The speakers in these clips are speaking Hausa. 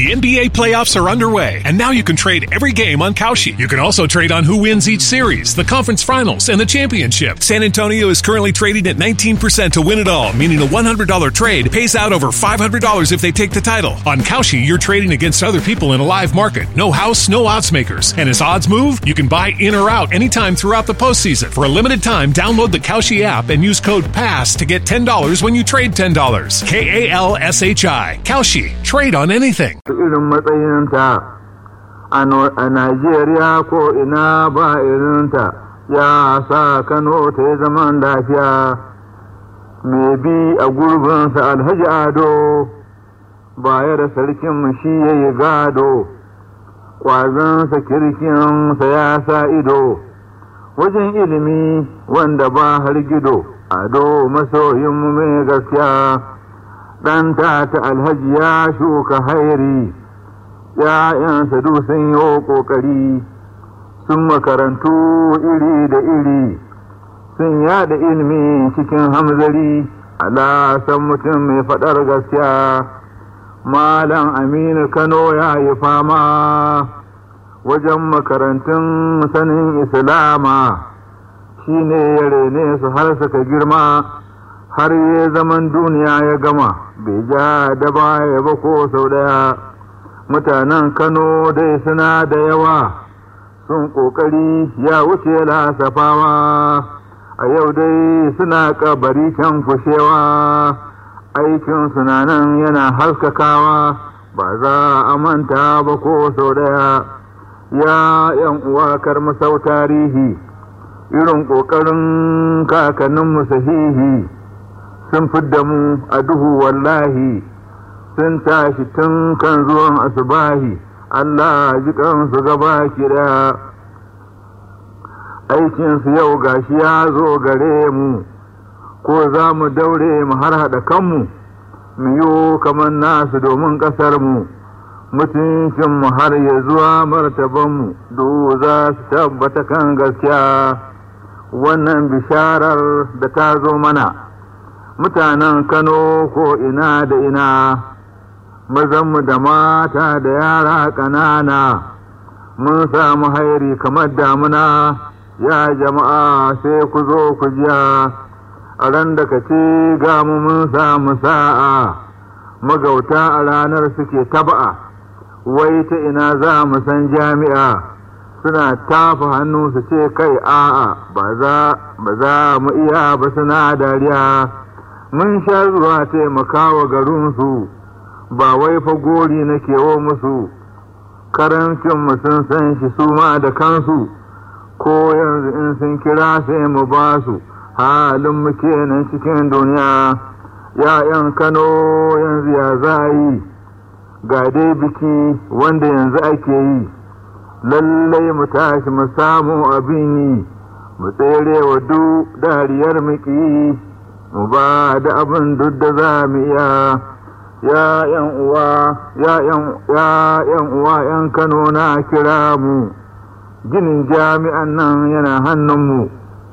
The NBA playoffs are underway, and now you can trade every game on Kalshi. You can also trade on who wins each series, the conference finals, and the championship. San Antonio is currently trading at 19% to win it all, meaning a $100 trade pays out over $500 if they take the title. On Kalshi, you're trading against other people in a live market. No house, no odds makers. And as odds move, you can buy in or out anytime throughout the postseason. For a limited time, download the Kalshi app and use code PASS to get $10 when you trade $10. K A L S H I. Kalshi. Trade on anything. irin matsayinta a Najeriya ko ina ba irinta ya sa Kano ta yi zaman lafiya mai bi a gurbinsa alhaji ado baya da sarkin shi ya yi gado ƙwazonsa kirkinsa ya sa ido wajen ilimi wanda ba har gido ado masoyinmu mai gaskiya ɗan ta alhaji ya shuka hairi ‘ya'yansa duk sun yi ƙoƙari sun makarantu iri da iri sun yada ilimi cikin hamzari ala san mutum mai faɗar gaskiya malam aminu kano ya yi fama wajen makarantun sanin islama shi ne ya rene su har suka girma har ya zaman duniya ya gama bai ja da baya ba ko sau daya mutanen kano dai suna da yawa sun kokari ya wuce lasafawa a yau dai suna kabari can fushewa aikin sunanan yana haskakawa ba za a manta ba ko sau daya ya yan uwa karmasau tarihi irin ƙoƙarin kakanninmu sahihi sun fidda mu a duhu wallahi sun tashi tun kan zuwan asubahi Allah ji kansu gaba kira aikinsu yau gashi ya zo gare mu ko za mu daure mu har haɗa kanmu mu yi kamar nasu domin ƙasarmu mutuncinmu har ya zuwa martabanmu do za su tabbata kan gaskiya wannan bisharar da ta zo mana mutanen Kano ko ina da ina, mazanmu da mata da yara ƙanana, mun samu hairi kamar damuna, ya jama'a sai ku zo ku jiya, a ran da ka ce ga mu mun samu sa'a, magauta a ranar suke taba'a, wai ta ina za mu san jami'a. Suna tafa hannu su ce kai a'a ba za mu iya ba suna dariya. mun sha zuwa taimakawa garinsu ba wai fa gori na kewo musu karancinmu sun san shi su ma da kansu ko yanzu in sun kira sai mu ba su halin mu kenan cikin duniya ya'yan kano yanzu ya za yi ga dai biki wanda yanzu ake yi lallai mu tashi mu samu abin yi mu tsere wa duk dariyar muki mu ba da abin duk da za mu iya ya yan uwa ya yan uwa yan kano na kira mu ginin jami'an nan yana hannunmu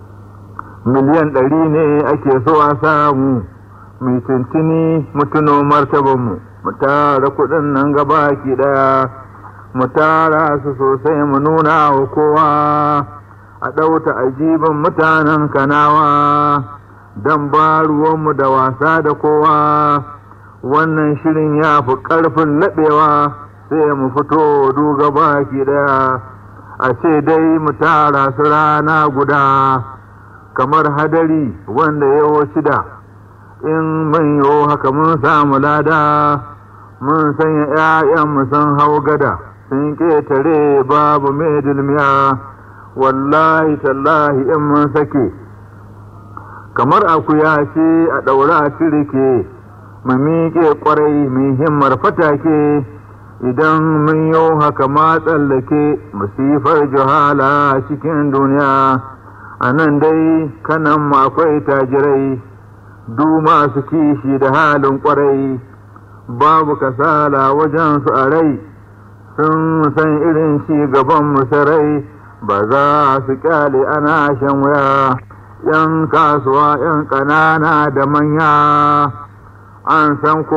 miliyan ɗari ne ake so a samu mai tuntuni mutuno martabanmu mu tara kuɗin nan gaba ki ɗaya mu tara su sosai mu nuna wa kowa a ɗauta ajibin mutanen kanawa don ba ruwanmu da wasa da kowa wannan shirin ya fi ƙarfin laɓewa sai mu fito duga baki ɗaya a ce dai mu tara su rana guda kamar hadari wanda ya shida in mun yi haka mun samu lada mun sanya ‘ya'yanmu sun hau gada sun ƙetare babu mai dulmiya wallahi tallahi in mun sake kamar akuya ce a ɗaura tirike mu miƙe ƙwarai mu himmar fatake idan mun yi haka ma tsallake musifar juhala cikin duniya a nan dai kanan akwai tajirai du masu kishi da halin ƙwarai babu kasala wajen su a rai sun san irin ci gaban musarai ba za su kyale ana shan wuya ‘yan kasuwa ‘yan ƙanana da manya an san ko